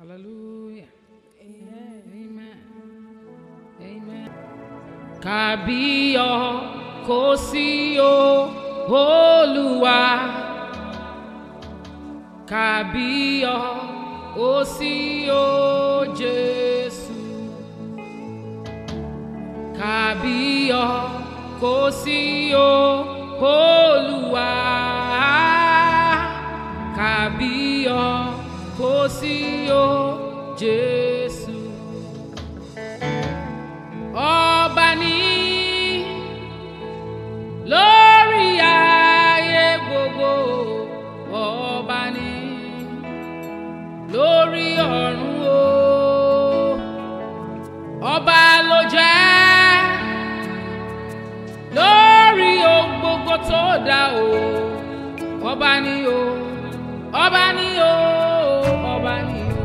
Hallelujah. Amen. Amen. Kàbíyọ̀ kò sí o Olúwa. Kàbíyọ̀ kò sí o Jésù. Kàbíyọ̀ kò sí o Olúwa. Kàbíyọ̀ kò sí o Jésù. Ọba ní lórí ayé gbogbo. Ọba ní lórí ọ̀run o. Ọba ló jẹ́ lórí ohun gbogbo tó dá o. Ọba ní o. Ọba ní o. Ọba ní o.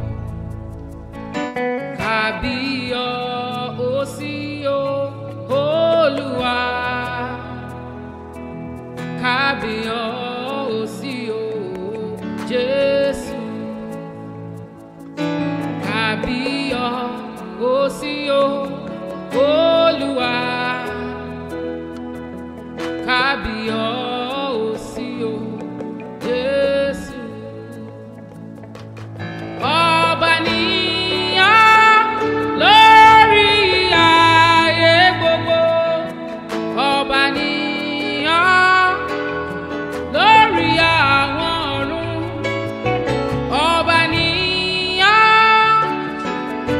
Kàbíyọ̀ ó sí o Olúwa. Kàbíyọ̀ ó sí o Jésù. Kàbíyọ̀ ó sí o Olúwa. Kàbíyọ̀ ó sí o Jésù. Ọba ni ọ́ lórí ayé gbogbo. Ọba ni ọ́ lórí àwọn ọ̀run. Ọba ni ọ́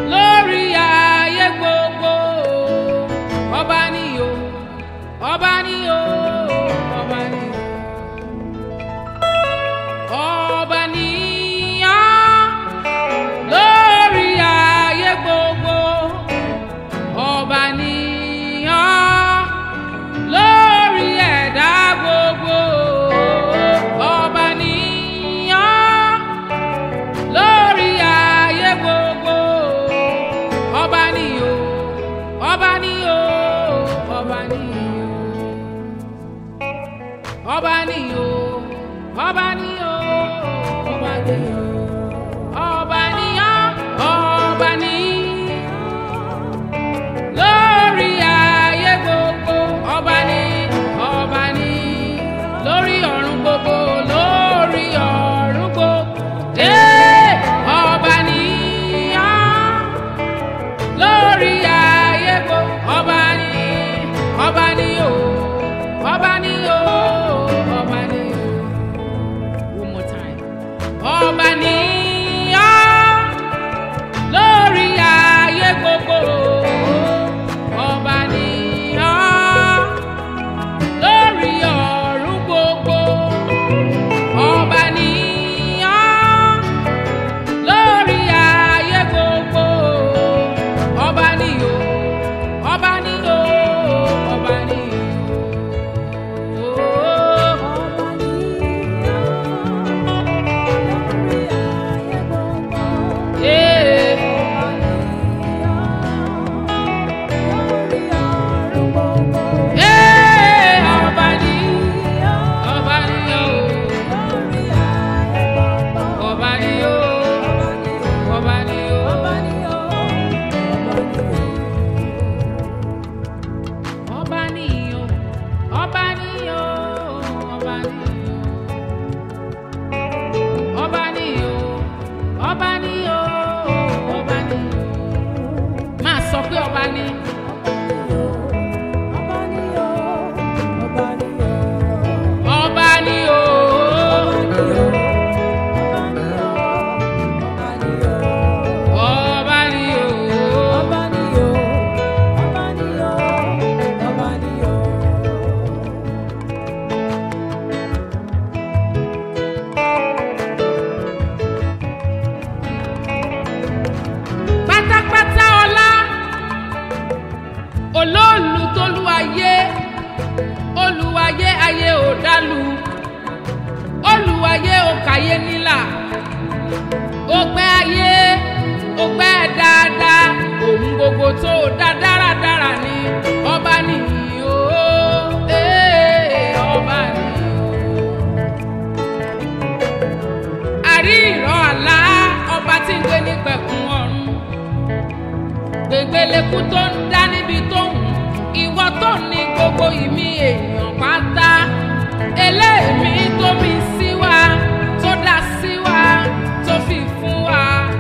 eku tó ń dá níbi tó ń ìwọ tó ní gbogbo ìmí èèyàn pátá eléèmí tó mi sí wa tó dá sí wa tó fi fún wa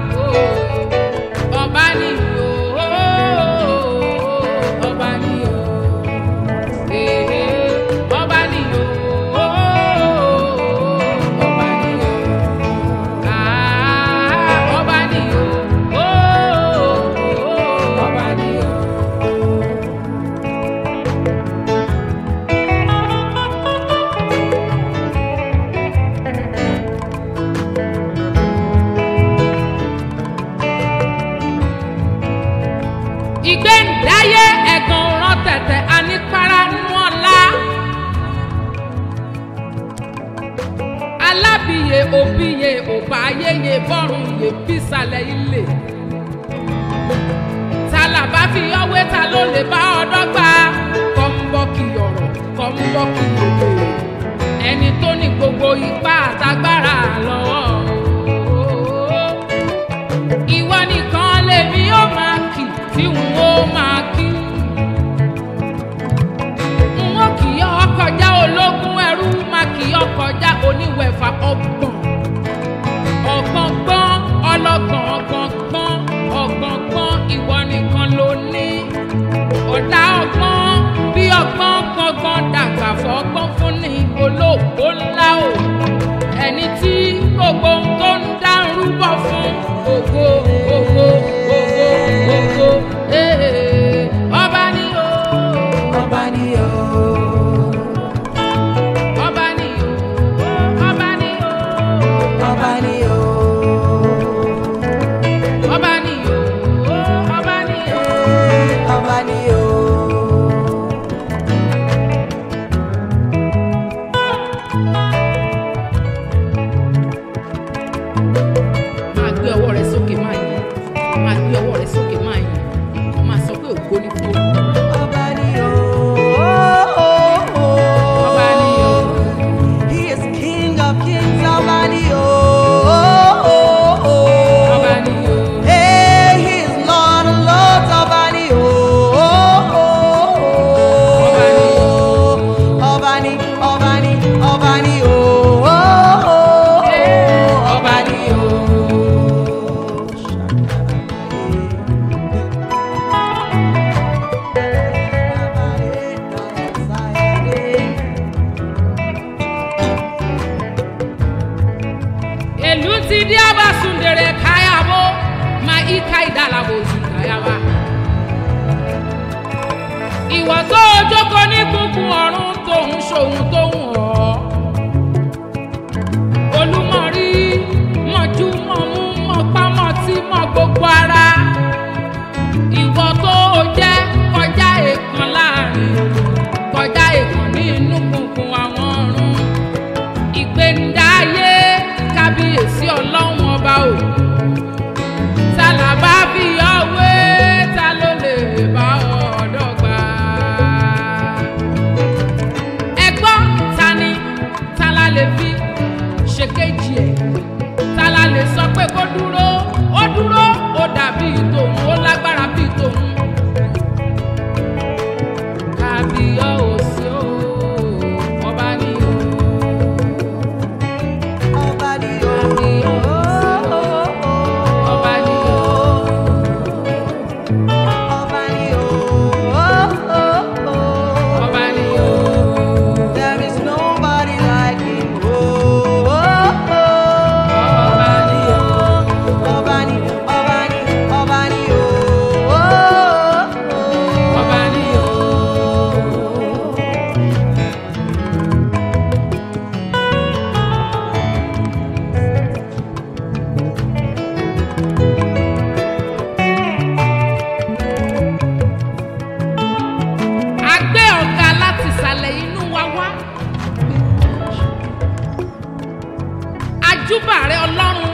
ọba ni o ọba ni o ọba ni o ọba ni o ọba ni o ọba ni o. ìgbéǹdáyé ẹ̀gàn rán tẹ̀tẹ̀ anípara nú ọ̀la. alábìyè òbíye òbá ayéye bọ́rùn yè bísàlẹ̀ ilé. tàlàbà fi ọwé ta ló lè bá ọdọ́ gbà kọ́ ń bọ́ kí ọ̀rọ̀ kọ́ ń bọ́ kí òde. ẹni tó ní gbogbo ipá àtagbára lọ́wọ́ ìwọ nìkan lèmi ó máa kì tí n ó máa kí. n ó kì í ọkọjá ológun ẹrú máa kì í ọkọjá oníwẹ̀fà ọgbọ̀n. ọ̀gbọ̀ngbọ́n ọlọ́gbọ̀n ọ̀gbọ̀ngbọ́n ọ̀gbọ̀ngbọ́n ìwọ nìkan ló ní. ọ̀dà ọgbọ́n bí ọgbọ́n gbọ̀ngbọ̀n dàgbà fọ́gbọ́n fún ní olóògbó ńlá o. ẹni tí gbogbo ohun tó ń dá ń rúbọ fún ògo ògo ògo ògo ee ọba ni o Ọba ni o, ọba ni o ọba ni o ọba ni o, ọba ni o ọba ni o. ọba ni o. máa gbé ọwọ́ rẹ sókè máa yìn máa gbé ọwọ́ rẹ sókè máa yìn kàn máa sọ pé ògo ni fún olú. Ọba ni o. Ọba ni o. He is King of kings, ọba ni o. ọba ni o Hey, he is Lord of lords, ọba ni o. Ọba ni o. Ọba ni, ọba ni, ọba ni o. Ọba ni o. èlú ti dí abasundere káyàbó máa ika ìdálàbò sí káyàbá. ìwọ tó o jókòó ní kúnkún ọ̀run tóun ṣòun tóun ọ̀ olúmọ̀rí mọ̀jú mọ̀mú mọ̀pámọ̀ tí mọ̀ gbogbo ara ìwọ tó o jẹ́ kọjá èèkàn láàrin kọjá èèkàn nínú kúnkún àwọn ọ̀run ìgbéǹdáyé kábíyèsí ọlọ́run ọba o ta là bá fi ọwé ta ló lè bá ọ̀dọ́ gbà. ẹ gbọ́ ta ni ta la lè fi ṣèkejì ẹ̀ ta la lè sọ pé kó dúró ó dúró ó dàbí tòun ó lágbára bí tòun. kábíyọ̀sí o ọba ni o. Ọba ni o. Ọba ni o. Ọba ni o. ọba ni o. There is nobody like him. ọba ni o. Ọba ni, ọba ni, ọba ni o. ọba ni o. a gbé ọ̀gá láti ìsàlẹ̀ inú wa wá. ajúbà rẹ ọlọ́run.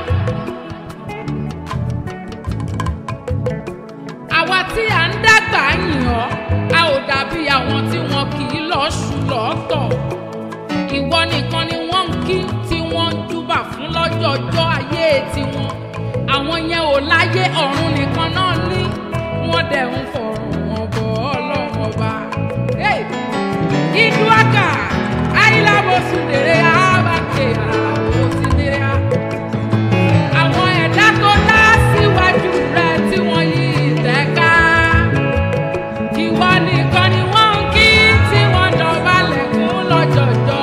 àwa tí à ń dàgbà yìn ọ́ a ò dàbí àwọn tí wọn kì í lọ ṣù lọ́tọ̀. ìwọ nìkan ni wọ́n ń kí tí wọ́n ń júbà fún lọ́jọ́jọ́ ayé tiwọn. àwọn yẹn ò láyé ọ̀run nìkan náà ní. wọ́n dẹ̀ ń fọ̀rùn wọn bọ̀ ọlọ́run ọba. Hey! Iduaka, ayílábò sùdèrè àbàkè àlàbò sídèrè à. Àwọn ẹ̀dá tó dá síwájú rẹ̀ tí wọ́n yí ìtẹ́ká. Ìwọ nìkan ni wọ́n ń kí tí wọ́n dọ̀bálẹ̀ fún lọ́jọ̀jọ́.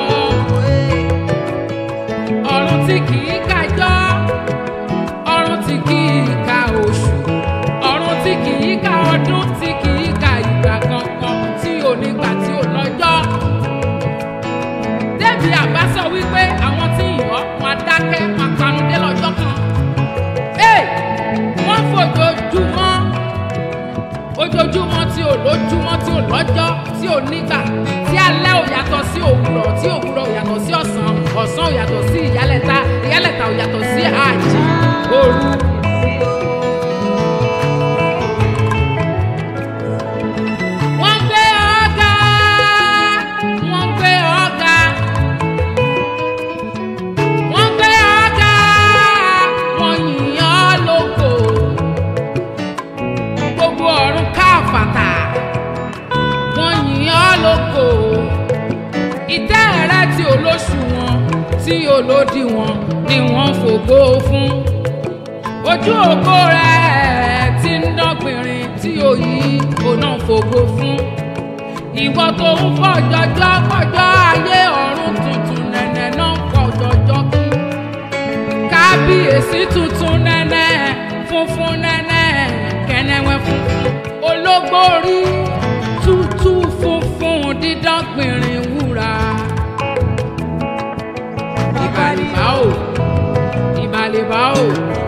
Ọ̀run tí kì í kájọ́, ọ̀run tí kì í ka oṣù, ọ̀run tí kì í ka ọdún, tí kì í ka ìgbà kankan, tí ò nígbà tí ò lọ́jọ́. Débi àbá sọ wípé àwọn tí ìyọ́ máa dákẹ́ máa panudé lọ́jọ́ kan. Ee, wọ́n fojoojúmọ́ ojoojúmọ́ tí ò lójúmọ́ tí ò lọ́jọ́ tí ò nígbà tí alẹ́ ò yàtọ̀ sí òwúrọ̀ tí òwúrọ̀ ò yàtọ̀ sí ọ̀sán ọ̀sán ò yàtọ̀ sí ìyálẹ̀ta ìyálẹ̀ta ò yàtọ̀ sí àjì òru. wọ́n gbé ọ̀gá wọ́n gbé ọ̀gá wọ́n gbé ọ̀gá wọ́n yìn ọ́ lógo gbogbo ọ̀run káfàtà wọ́n yìn ọ́ lógo ìtẹ́ rẹ tí olóṣùwọ̀n tí olódiwọ̀n ni wọ́n fògo fún ojú ògo rẹ tí ń dọ́gbìnrin tí òyì òná fògo fún ìwọ tó ń fọjọjọ fọjọ ayé ọ̀run tuntun nẹ̀nẹ̀ náà fọjọjọ kí kábíyèsí tuntun nẹ́nẹ́ funfun nẹ́nẹ́ kẹ́nẹ́wẹ́ funfun ológbórí tútù funfun dídán gbìnrín wúrà. ìbàlìbá o ìbàlìbá o